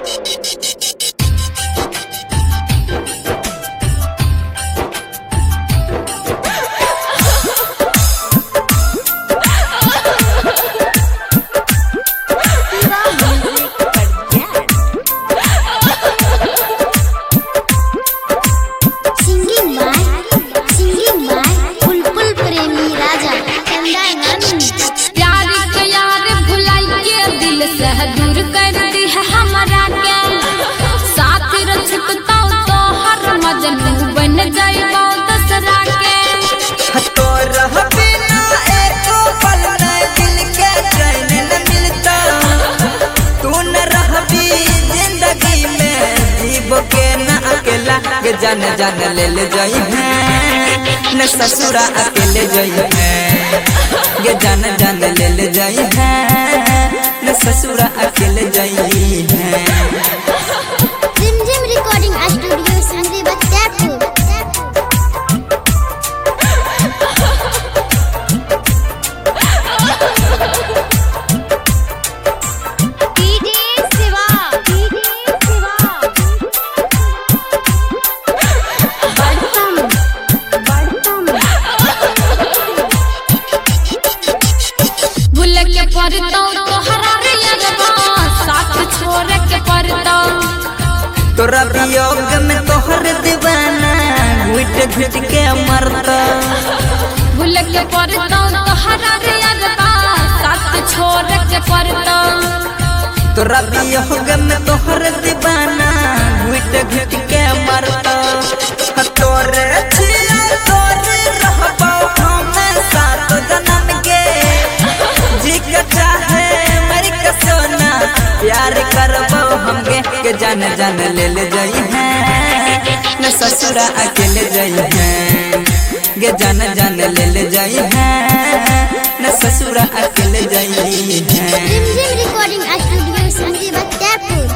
singing by singing by Bulbul Premi Raja चंदा नानी प्यार के यार भुलाई के दिल से दूर कर दी है हमारा के साथ रचकता तो हर मजनू बन जाएगा दसरा के तो रह बिना एको पल न दिल के चैन न मिलता तू न रहबी जिंदगी में जीव के न अकेला के जान जान ले ले जाई है न ससुरा अकेले जाई है गे जान जान ले ले जाई है न ससुरा अकेले जाई है रिमझिम रिकॉर्डिंग स्टूडियो सिंधी बच्चापुर डीजे शिवा डीजे शिवा बड़तम बड़तम भूल के पड़ता तो हरा रे अरबा साथ छोड़ के पड़ता तोरा वियोग में तोहर दीवाना घुट घुट के मरता भूल के पड़ता तो हरा रे अरबा साथ छोड़ के पड़ता तोरा वियोग में तोहर दीवाना घुट घुट के मरता ह तोरे छिया तोरे रहबो हम सात जन्म के जी के चाहे मेरी का सोना प्यार करबो हमके के जान जान ले ले जाई है न ससुरा अकेले जाई है गे जान जान ले ले जाई है न ससुरा अकेले जाई है रिमझिम रिकॉर्डिंग स्टूडियो सिंधी बच्चापुर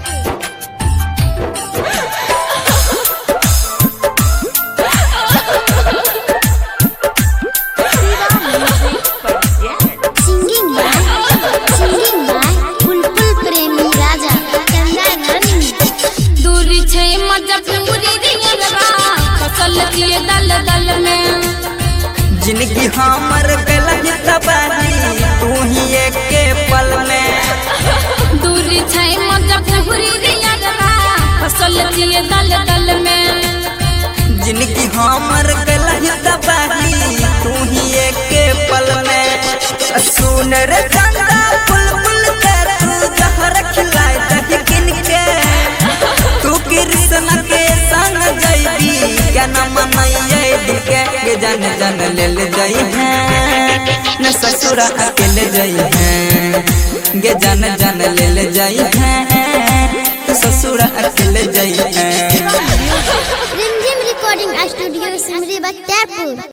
singing by singing by Bulbul Premi Raja चंदा नानी दूरी छे मजबूरी दियलवा फसल किए दल दल में जिंदगी हमर गलत तबाही तू ही एक के पल में दूरी छे मजबूरी दियलवा फसल किए दल दल में जिंदगी हमर गलत तबाही तू ही एक के पल में सुन रे चंदा बुलबुल के तू जहर खिलाए दही किन के तू कृष्ण के संग जैबी क्या न मनैये दिल के के जान जान ले ले जाई है न ससुरा अकेले जाई है गे जान जान ले ले जाई है तू ससुरा अकेले जाई है रिमझिम रिकॉर्डिंग स्टूडियो सिमरी बच्चापुर